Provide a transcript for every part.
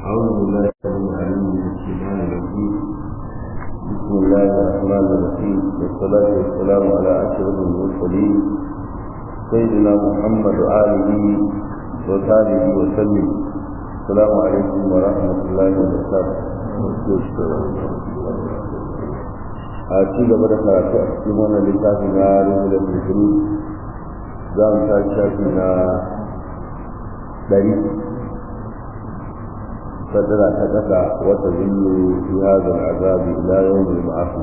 أعوذ بالله العليم من الشيطان الرجيم بسم الله الرحمن الرحيم والصلاة والسلام على أشرف المرسلين سيدنا محمد وآله وصحبه وسلم السلام عليكم ورحمة الله وبركاته a ci gaba da karatu a cikin wannan littafi na rihular musulmi za mu ta shafi na ɗari sadara ta ƙasa wata zillu fi hadha al'azabi ila yawm al-ba'ath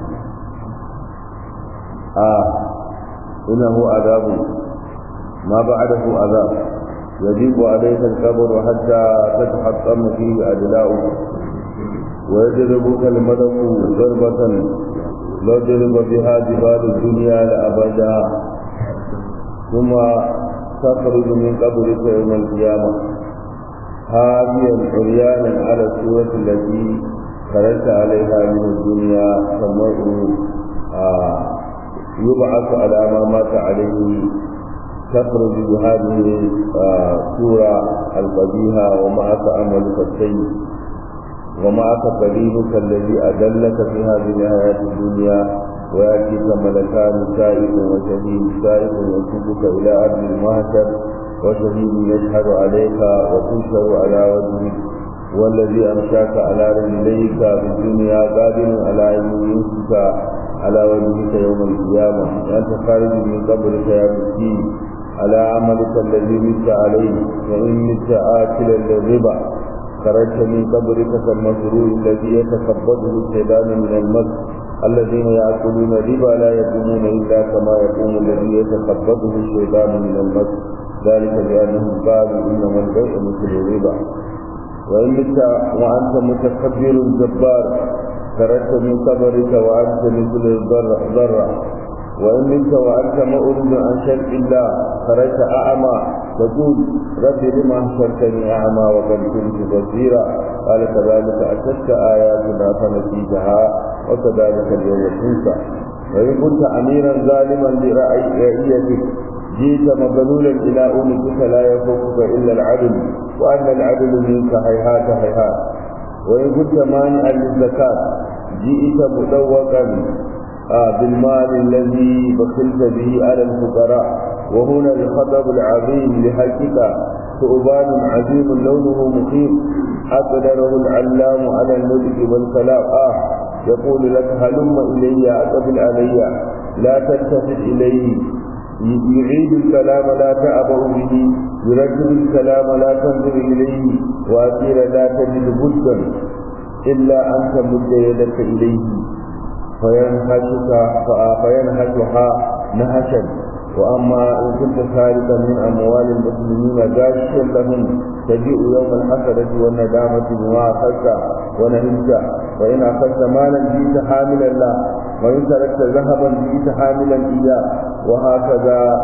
a innahu azabun ma ba'dahu azab يضيق عليك القبر حتى تتحطم فيه أدلاؤه ويجذبك الملك ضربة لو ضرب بها جبال الدنيا لأبدا ثم تخرج من قبرك يوم القيامة هاديا عريانا على الصورة التي خرجت عليها من الدنيا فالمرء يبعث على ما مات عليه تخرج بهذه الصورة القبيحة ومعك عملك السيء ومعك قريبك الذي أدلك في هذه الحياة الدنيا ويأتيك ملكان سائق وشهيد سائق يسوقك إلى أرض المهشر وشهيد يشهد عليك وتنشر على وجهك والذي أمشاك على رجليك في الدنيا قادر على أن يمسك على وجهك يوم القيامة أنت خارج من قبرك يا مسكين على عملك الذي مت عليه وإن مت آكلا للربا خرجت من قبرك كالمسرور الذي يتخبطه الشيطان من المس الذين يأكلون الربا لا يقومون إلا كما يقوم الذي يتخبطه الشيطان من المس ذلك بأنهم قالوا إنما البيع مثل الربا وإن مت وأنت متكبر جبار خرجت من قبرك وأنت مثل الذرة وإن منك وأنت مؤمن عن شرع الله خرجت أعمى تقول رب لما حشرتني أعمى وقد كنت بصيرا قال كذلك أتتك آياتنا فنسيتها وكذلك اليوم تنسى وإن كنت أميرا ظالما لرعيتك جئت مبلولا إلى أمتك لا يفوقك إلا العدل وأن العدل منك هيهات هيهات وإن كنت مانعا للزكاة جئت مدوقا آه بالمال الذي بخلت به على الفقراء وهنا الخطب العظيم لحقك ثعبان عظيم لونه مخيف أقدره العلام على النطق والكلام آه يقول لك هلم إلي أقبل علي لا تلتفت إليه يعيد الكلام لا تعبأ به يرتب الكلام لا تنظر إليه وأخيرا لا تجد بدا إلا أن تمد يدك إليه فينهشك فينهشها نهشا واما ان كنت سارقا من اموال المسلمين غاشيا لهم تجيء يوم الحسرة والندامة بما اخذت ونهمت وان اخذت مالا جئت حاملا له وان تركت ذهبا جئت حاملا اياه وهكذا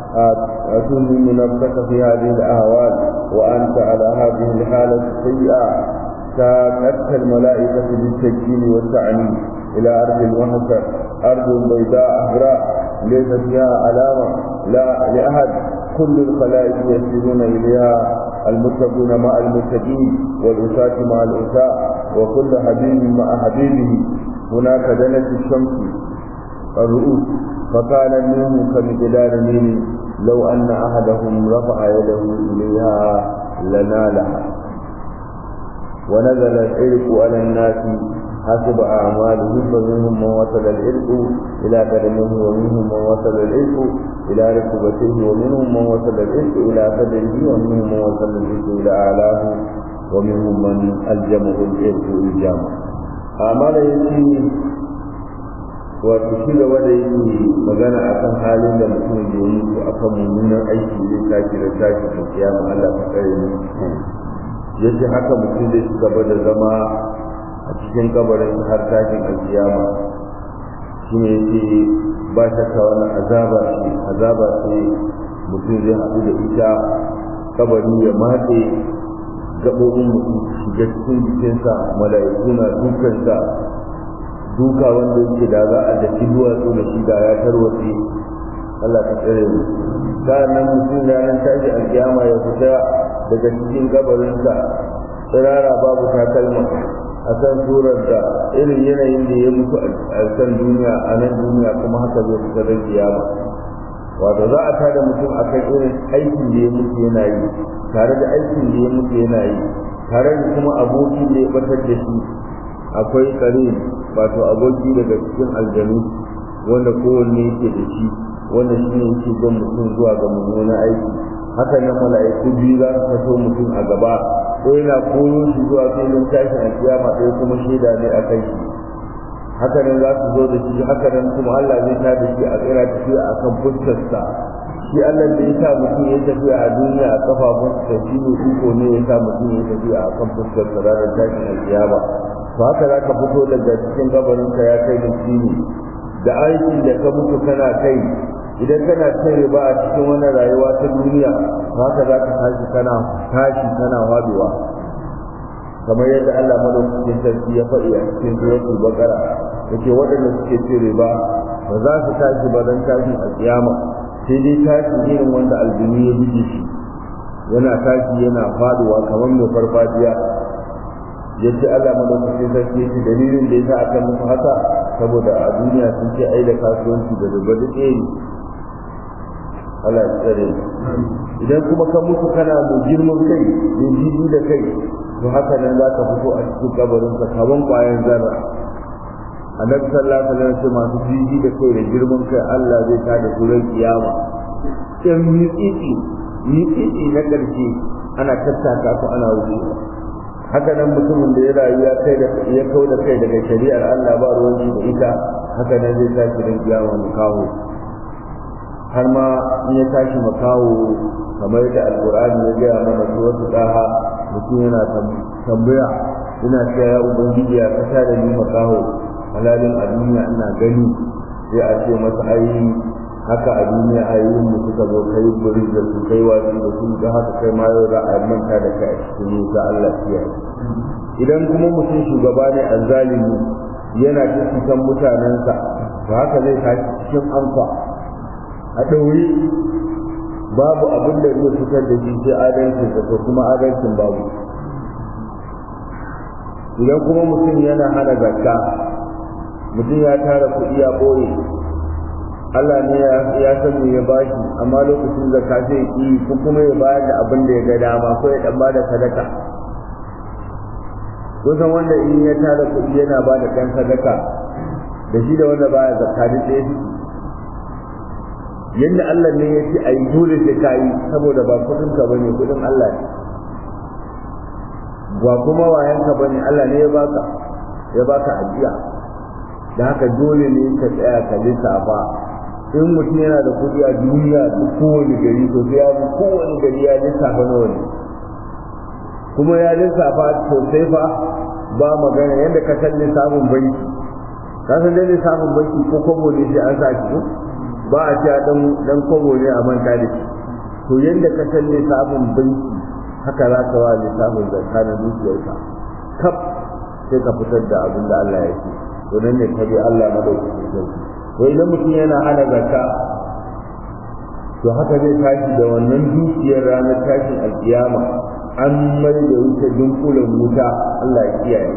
تنهم نفسك في هذه الاهوال وانت على هذه الحالة السيئة ساقتك الملائكة بالتجهيل والتعنيف إلى أرض المهجر أرض بيضاء أحراء ليس فيها علامة لا لأحد كل الخلائق يسيرون إليها المتقون مع المتقين والأساة مع الأساء وكل حبيب مع حبيبه هناك دنت الشمس الرؤوس فكان منهم كمقدار ميل لو أن أحدهم رفع يده إليها لنالها ونزل العرق على الناس حسب أعمالهم فمنهم من وصل العرق إلى قدمه ومنهم من وصل العرق إلى ركبته ومنهم من وصل العرق إلى صدره ومنهم من وصل العرق إلى أعلاه ومنهم من ألجمه العرق إلجاما أعمال يسي wato shi gaba da yake magana akan halin da mutum ya yi ko akan mummunan aiki zai tashi da tashi da kiyama Allah ta kare mu yace haka mutum zai ci gaba da zama a cikin kabarin har tashin alkiyama shi ne yake ba shakka wannan azaba ce azaba ce mutum zai haɗu da ita kabari ya matse gaɓoɓin mutum shiga cikin jikinsa mala'iku na dukansa duka wanda yake da za a daki duwatsu da shi da ya tarwatse Allah ta tsare mu sa'annan mutum ranar tashi alkiyama ya fita daga cikin kabarinsa tsirara babu takalma a kan surar da irin yanayin da ya mutu a kan duniya a nan duniya kuma haka zai fita da kiyama wato za a tada mutum a kan irin aikin da ya mutu yana yi tare da aikin da ya mutu yana yi tare da kuma abokin da ya batar da shi akwai tsare wato aboki daga cikin aljanu wanda kowanne yake da shi wanda shi ne yake jan mutum zuwa ga mummunan aiki haka nan mala'iku biyu za su fito mutum a gaba ko yana koyo shi zuwa filin tashin alkiyama ɗaya kuma shaida ne a kai shi haka nan za su zo da shi haka nan kuma Allah zai ta da shi a tsira tafiya a kan fuskarsa shi Allah da ya sa mutum ya tafiya a duniya a kafafunsa shi ne iko ne ya sa mutum ya tafiya a kan fuskarsa ranar tashin alkiyama to haka za ka fito daga cikin gabarinka ya kai miskini da aikin da ka mutu kana kai idan kana cin riba a cikin wannan rayuwa ta duniya haka za ka tashi kana tashi kana wadewa kamar yadda Allah madaukakin sarki ya faɗi a cikin suratul baqara yake waɗanda suke cin riba ba za su tashi ba dan tashin a kiyama sai dai tashi irin wanda aljini ya bige shi yana tashi yana faduwa kamar mai farfadiya yace Allah madaukakin sarki yake dalilin da yasa aka musu haka saboda a duniya sun ce ai da kasuwanci da riba duk ɗaya ne Allah ya tsare idan kuma ka mutu kana mu girman kai mu jibi da kai to haka nan za ka fito a cikin kabarin ka kaman kwayan zarra annabi sallallahu alaihi wasallam masu jibi da kai da girman kai Allah zai ta da su ran kiyama in mitsitsi mitsitsi na ƙarshe ana tattaka su ana wucewa haka nan mutumin da ya rayu ya kai da ya kau da kai daga shari'ar Allah ba ruwan da ita haka nan zai tashi ran kiyama mu kawo har ma in ya tashi makawo kamar da alkur'ani ya gaya mana su wasu ɗaha mutum yana tambaya ina cewa ya ubangiji ya kasa da ni makaho halalin a duniya ina gani sai a ce masa ai haka a duniya ayoyin mu suka zo kai buri da su kai wasu da su da haka kai ma yau za a manta da kai a cikin nisa Allah ya idan kuma mutum shugaba ne azzalimi yana ta cikin mutanensa to haka zai tashi cikin amfa a ɗauri babu abin da zai fitar da shi sai adalcin da ko kuma adalcin babu idan kuma mutum yana hana zakka mutum ya tara kuɗi ya ɓoye Allah ne ya san me ya bashi amma lokacin zakka sai yi ko kuma ya bayar da abin da ya ga dama ko ya dan bada sadaka kusan wanda in ya tara kuɗi yana ba da ɗan sadaka da shi da wanda baya zakka duk ɗaya yadda Allah ne ya ce a yi dole sai ka yi saboda ba kudin ka bane kudin Allah ne ba kuma wayan ka bane Allah ne ya baka ya baka ajiya da haka dole ne ka tsaya ka lissafa in mutum yana da kudi a duniya duk kowane gari to sai ya bi kowane gari ya lissafa nawa ne kuma ya lissafa sosai fa ba magana yadda ka san lissafin banki ka san dai lissafin banki ko kwabo ne sai an sa shi ba a cewa dan dan kobo ne a manta da shi to yanda ka san lissafin banki haka za ka wa lissafin zakka na dukiyarka kaf sai ka fitar da abin da Allah ya ce to nan ne ka bi Allah madaukakin sarki to idan mutum yana hana zakka to haka zai tashi da wannan dukiyar ranar tashin alkiyama an mai da wuta dunkulen wuta Allah ya kiyaye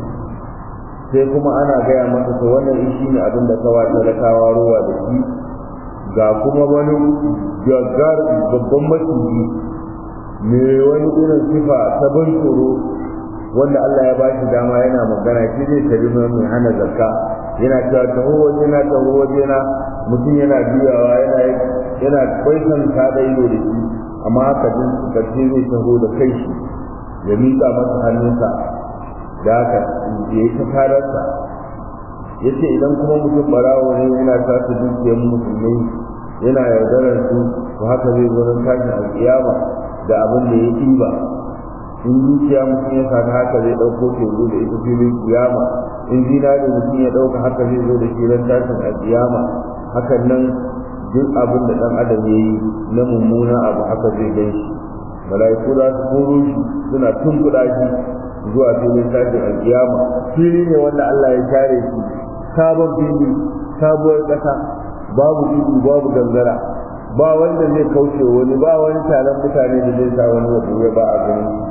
sai kuma ana gaya masa to wannan shi ne abin da kawa talakawa ruwa da shi ga kuma wani gaggar babban maciji me wani irin sifa ta ban tsoro wanda Allah ya ba shi dama yana magana shi zai tari mai hana zakka yana cewa taho waje na taho waje na mutum yana juyawa yana yana kwaisan ta da ido da shi amma haka din karshe zai taho da kai shi ya miƙa masa hannunsa da haka ya yi ta tararsa ya ce idan kuma mutum barawo ne yana tasa dukiyar musulmai yana yaudarar su to haka zai zo don tashin alƙiyama da abin da ya ɗiba in dukiya mutum ya sami haka zai ɗauko ke zo da ita filin kiyama in zinari mutum ya ɗauka haka zai zo da shi don tashin alƙiyama hakan nan duk abin da ɗan adam ya yi na mummuna abu haka zai gan shi mala'iku za su koro shi suna tunkuɗa shi zuwa filin tashin alƙiyama fili ne wanda Allah ya share shi sabon fili sabuwar ƙasa babu tudu babu gangara ba wanda zai kauce wani ba wani taron mutane da zai sa wani wabu ya ba a gani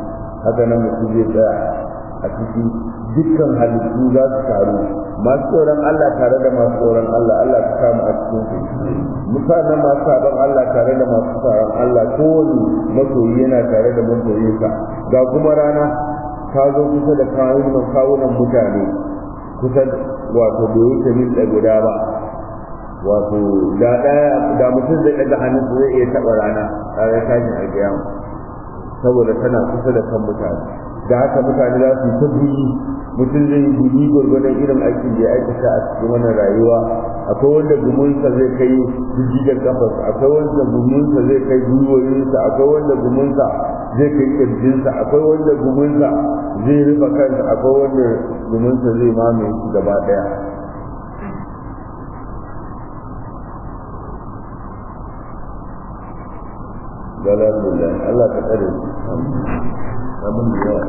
haka nan mutum zai tsaya a ciki dukkan halittu za su taru masu tsoron Allah tare da masu tsoron Allah Allah ka samu a cikin su mutanen masu sabon Allah tare da masu tsoron Allah kowane masoyi yana tare da masoyinsa ga kuma rana ta zo kusa da kawunan kawunan mutane kusa wato bai wuce mil da guda ba wato da ɗaya da mutum zai ɗaga hannun zai iya taɓa rana a ya tashin alƙiyama saboda tana kusa da kan mutane da haka mutane za su ta guni mutum zai guni gwargwadon irin aikin da ya aikata a cikin wannan rayuwa akwai wanda gumunsa zai kai jijjigar kafarsa akwai wanda gumunsa zai kai gwiwoyinsa akwai wanda gumunsa zai kai kirjinsa akwai wanda gumunsa zai rufe kansa akwai wanda gumunsa zai mamaye shi gaba daya Alhamdulillah Allah ka tsare abin da yawa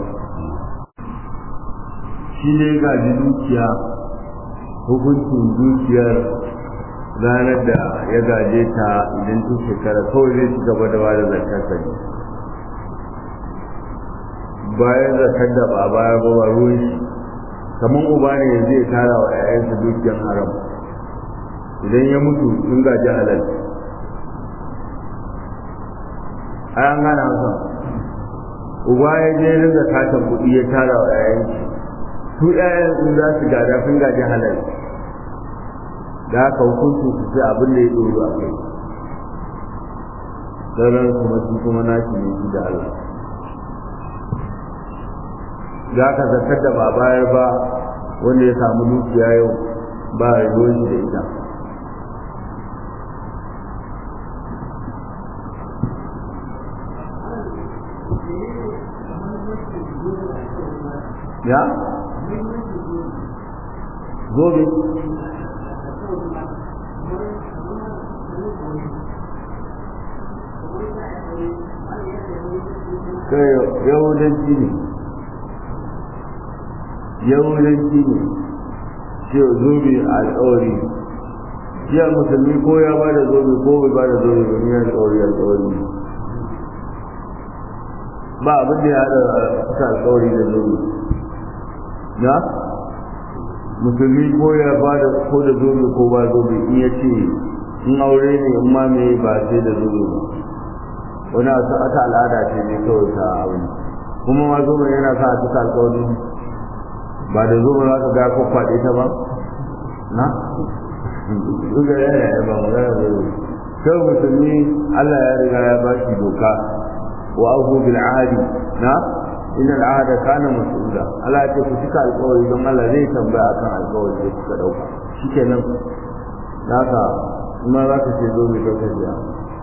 shi ne gaji dukiya hukuncin dukiyar ranar da ya gaje ta idan tun shekara kawai zai ci gaba da bada zakar sa ne bayan zakar da ba baya ba ba ruwan shi kamar uba ne yanzu ya tara wa 'ya'yansa dukiyar haram idan ya mutu sun gaji halal ai an gana masa uba ya je ringa katon kuɗi ya tara wa 'ya'yansa su ƴaƴan in za su gada sun gaji halal da haka hukunci su ce abin da ya ɗoro a kai sauran kuma shi kuma nashi ne shi da Allah za ka zartar da ba bayar ba wanda ya samu dukiya yau ba ruwan shi da ita ya zobe kai yahudanci ne yahudanci ne ce zobe a alƙawari shi a musulmi ko ya ba da zobe ko bai ba da zobe ba ni alƙawari alƙawari ba abin da ya haɗa kusa alƙawari da zobe na musulmi ko ya ba da ko da zobe ko ba zobe in ya ce in aure ne in ma me ba sai da zobe ba wani ata al'ada ce ne kawai ta abu kuma ma zobe yana sa a cika alƙawari ba da zobe za ka ga ko kwaɗe ta ba na duka yana ya ba magana da zobe kai musulmi Allah ya riga ya ba shi doka wa abu bil ahadi na inna al'ada kana mas'ula Allah ya ce ku cika alƙawari don Allah zai tambaya akan alƙawari da kuka dauka shikenan haka kuma za ka ce zo mai ɗaukar biya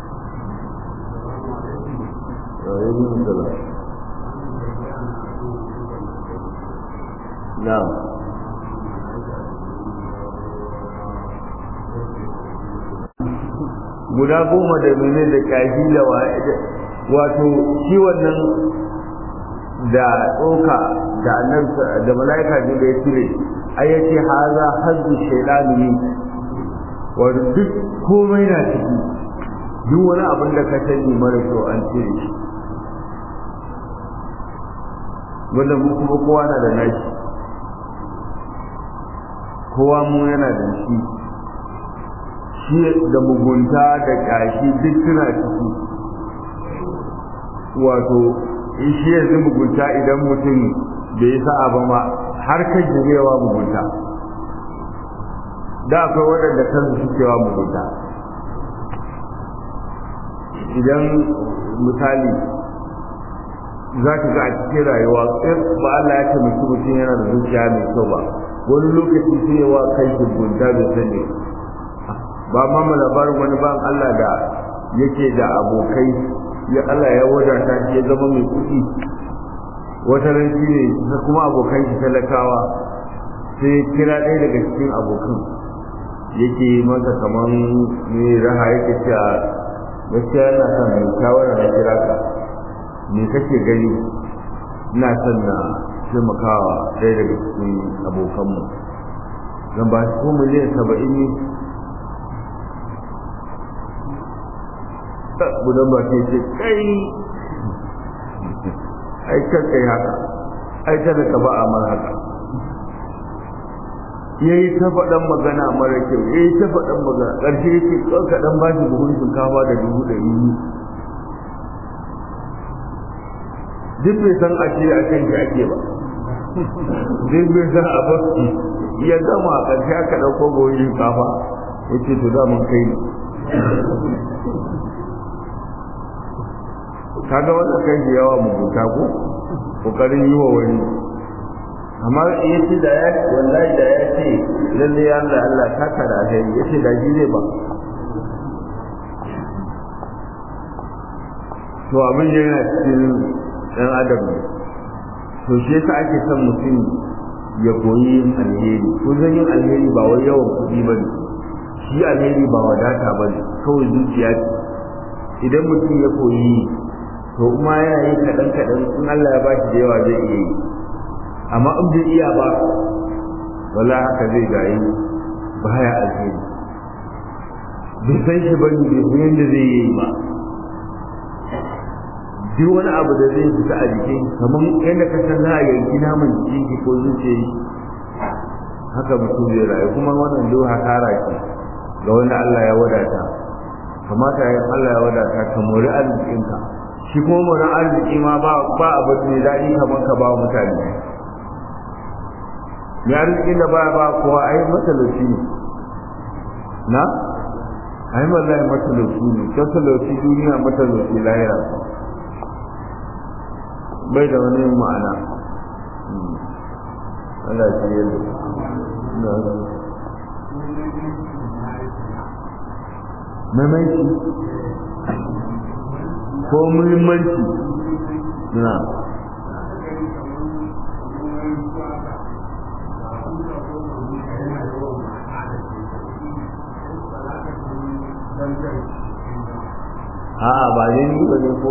Na'am. guda goma da mene da kaji da wato shi wannan da tsoka da annan da malaika ji da ya cire ai yace haza hazzu shaytani ne wato duk komai na ciki duk wani abin da ka sani mara kyau an cire shi wanda mu kuma kowa na da nashi kowa mu yana da shi shi da mugunta da kashi duk suna ciki wato shi yanzu mugunta idan mutum bai sa'a ba ma har kan jirewa mugunta da akwai waɗanda kansu sukewa mugunta idan misali za ka ga a cikin rayuwa in ba Allah ya taimaki mutum yana da zuciya mai kyau ba wani lokaci sai yawa kai shi gunta bai sani ba ma mu labarin wani ban Allah da yake da abokai ya Allah ya wadata shi ya zama mai kuɗi wata ran shi ne kuma abokan shi talakawa sai kira ɗaya daga cikin abokan yake masa kaman mai raha yake cewa gaskiya yana son mai shawara na kira ka me kake gani ina son na taimakawa ɗaya daga cikin abokanmu zan ba shi ko miliyan saba'in ne budan ba ce ce kai ai kan kai haka ai kada ka ba a mar haka yayi ta faɗan magana mara kyau yayi ta faɗan magana ƙarshe yake ka dan ba shi buhun shinkafa da dubu ɗari biyu duk bai san a ce a kan shi ake ba duk bai san a ba ya gama a ƙarshe aka ɗauko buhun shinkafa ya ce to da mun kai ne kaga wanda kai shi yawa mugunta ko kokarin yi wa wani amma ya ce da ya wallahi da ya ce lalle ya Allah Allah ta kada sai ya ce da shi zai ba to abin da yana cikin ɗan adam ne to shi yasa ake son mutum ya koyi yin alheri ko zan yin alheri ba wai yawan kuɗi ba ne shi alheri ba wadata ba ne kawai zuciya ce idan mutum ya koyi to kuma yana yi kaɗan kaɗan in Allah ya ba shi da yawa zai iya yi amma in bai iya ba wala haka zai gayi baya alheri bai san shi ba ne bai san yadda zai yi ba duk wani abu da zai fita a jikin kamar yadda ka san za a yanki naman jikin ki ko zuciya yi haka mutum zai rayu kuma wannan duk hasara ce ga wanda Allah ya wadata kamata yin Allah ya wadata ka mori arzikinka shi kuma mori arziki ma ba ba abu ne daɗi kamar ka ba mutane mai arzikin da ba ba kowa ai matalauci ne na ai wallahi matalauci ne matalauci duniya matalauci lahira bai da wani ma'ana Allah ya shirye da maimaiti ko muhimmanci na a'a ba ne ni ba ne ko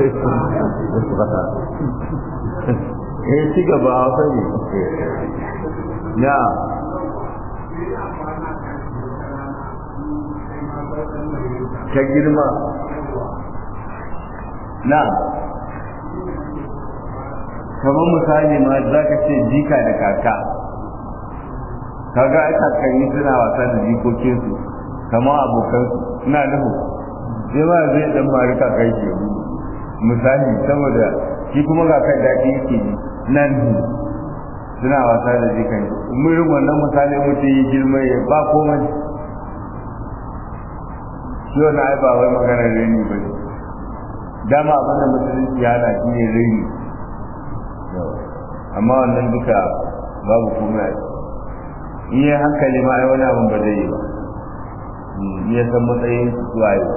eh ci gaba a sani ya ka girma na kamar misali ma za ka ce jika da kaka kaga ai kakanni suna wasa da jikokinsu kamar abokansu ina nuhu sai ma zai dan bari kakan shi misali saboda shi kuma kakan daɗi yake nan suna wasa da jikan murin wannan misali mutum yi girma ya ba komai shi wani ai ba wai magana rini ba ne dama abinda musulunci ya na shi ne rini amma wannan duka babu komai in yi hankali ma ai wani abin ba zai yi ba ya san matsayin su zuwa yi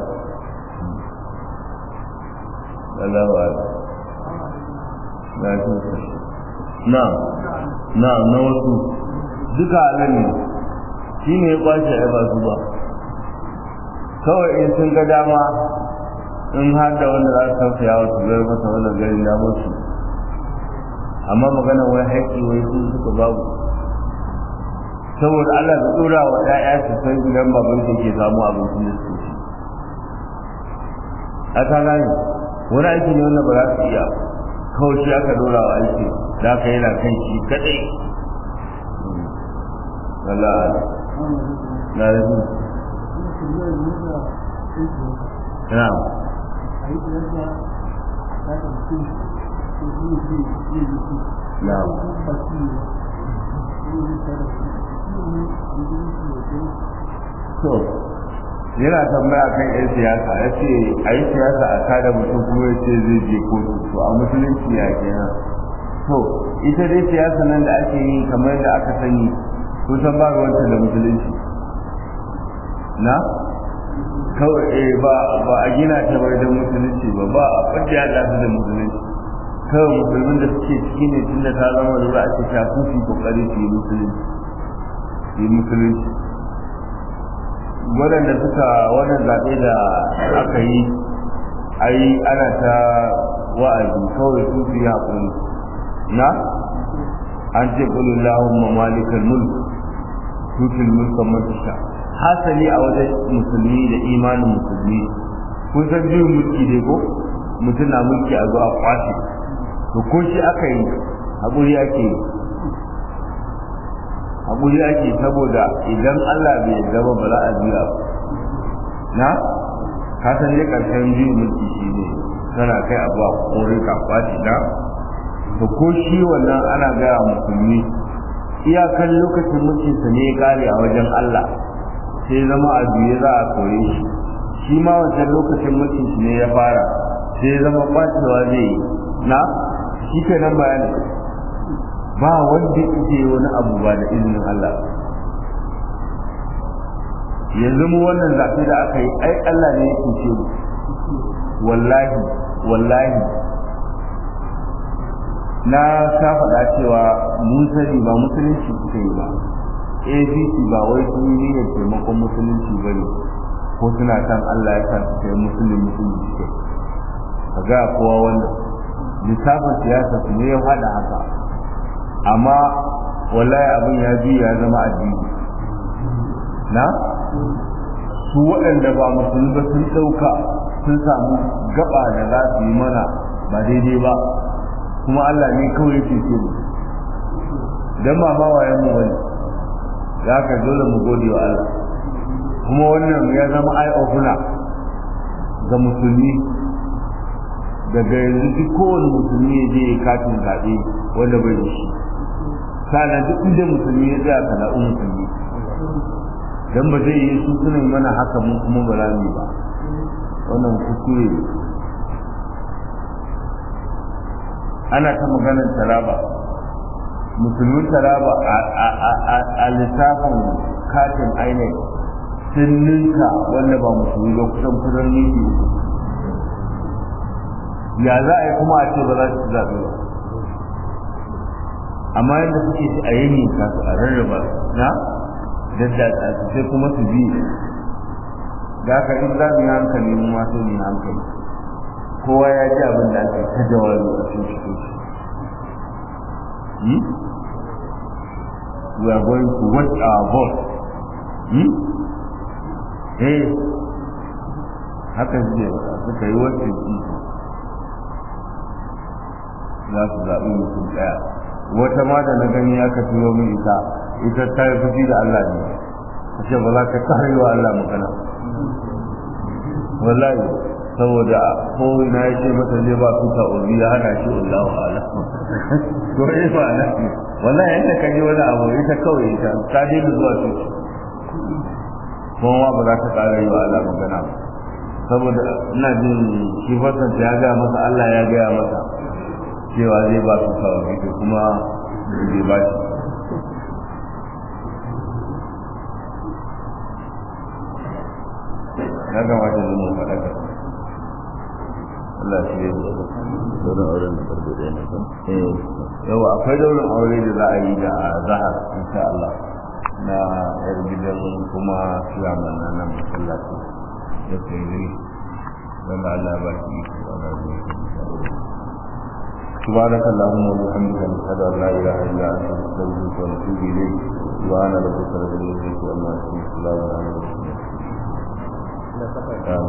Allahu Akbar na tuka na na na wasu duka halin ne shi ne ya kwace ai ba su ba kawai in sun ga dama in har da wanda za su tausaya wa su zai masa wannan garin da musu amma magana wai haƙƙi wai sun suka babu saboda Allah ya tsora wa ƴaƴa su san idan baban su ke samu abincin da su ci a ta gane wani aiki ne wanda ba za su iya kawai shi aka dora wa aiki da ka yana kan shi kadai Allah na rabu na'am na'am to yana tambaya kan yan siyasa ya ce a yi siyasa a kada mutum kuma ya ce zai je kotu to a musulunci ya kenan to ita dai siyasa nan da ake yi kamar da aka sani kusan ba ruwanta da musulunci na kawai eh ba ba a gina ta bai da musulunci ba ba a fadda ya da da musulunci kawai musulmin da suke ciki ne tun da ta zama lura a ce ta kufi kokari su yi musulunci yi musulunci waɗanda suka wannan zaɓe da aka yi ai ana ta wa'azi kawai su su yi haƙuri na an ce ƙulun lahun mamalikar mulk tutul mulkan matasha hasali a wajen musulmi da imanin musulmi kun san juyin mulki dai ko mutum na mulki a zuwa kwashe to ko shi aka yi haƙuri ake yi haƙuri ake saboda idan Allah bai zama ba za a biya ba na ka san dai ƙarshen biyu mulki shi ne kana kai abu a kore ka kwaci na to ko shi wannan ana gaya musulmi iyakan lokacin mulkinsa ne ya kare a wajen Allah sai zama a biye za a kore shi shi ma wancan lokacin mulkin shi ne ya fara sai zama kwacewa zai yi na shi kenan bayani ba wanda yake wani abu ba da izinin Allah yanzu mu wannan zafi da aka yi ai Allah ne ya kuce mu wallahi wallahi na ta faɗa cewa mun sani ba musulunci suka yi ba APC ba wai sun yi niyyar taimakon musulunci ba ne ko suna kan Allah ya sa su kai musulun musulunci suke ka ga kowa wanda lissafin siyasa su ne ya haɗa haka amma wallahi abin ya ji ya zama addini na su waɗanda ba musulmi ba sun ɗauka sun samu gaba da za su yi mana ba daidai ba kuma Allah ne kawai yake ce mu dan ma ba wayan mu bane za ka dole mu gode wa Allah kuma wannan ya zama eye opener ga musulmi daga yanzu duk kowane musulmi ya je katin zaɓe wanda bai da shi sana duk inda musulmi ya tsaya sana'u musulmi dan ba zai yi su suna mana haka mun kuma ba za mu ba wannan kuskure ne ana ta maganar taraba musulmin taraba a lissafin katin ainihin sun ninka wanda ba musulmi ba kusan kusan ninki ya za a yi kuma a ce ba za su zaɓe ba amma yadda suke ci a yanyin kasu a rarraba na daddatsa su sai kuma su bi da haka in za mu yi hankali mu ma sai mu yi hankali kowa ya ji abin da ake ta jawabi a cikin cikin shi we are going to watch our vote hmm? eh haka suke suka yi wacce za su zaɓi mutum ɗaya wata ma da na gani aka turo min ita ita ta yi fushi da Allah ne ta ce ba za ka kare wa Allah magana wallahi saboda ko na ya ce mata zai ba su ta ubi ya hana shi Allah wa ala to eh ba na wallahi yanda ka ji wani abu ita kawai ita ta daina zuwa su kuma ba za ta kare wa Allah magana ba saboda ina jin shi fasanta ya gaya masa Allah ya gaya masa cewa zai ba su ta ubi kuma zai ba shi ya kamata zama faɗaka Allah shi ne Daurin auren da farko da yana kan? eh yawa akwai daurin aure da za a yi da zahar insha Allah na yar gidan kuma siyaman na nan masallaci da kai zai wanda Allah ba shi wanda zai سبحانك اللهم وبحمدك نشهد ان لا اله الا انت نستغفرك ونتوب اليك سبحان ربك رب العزه عما يصفون وسلام على المرسلين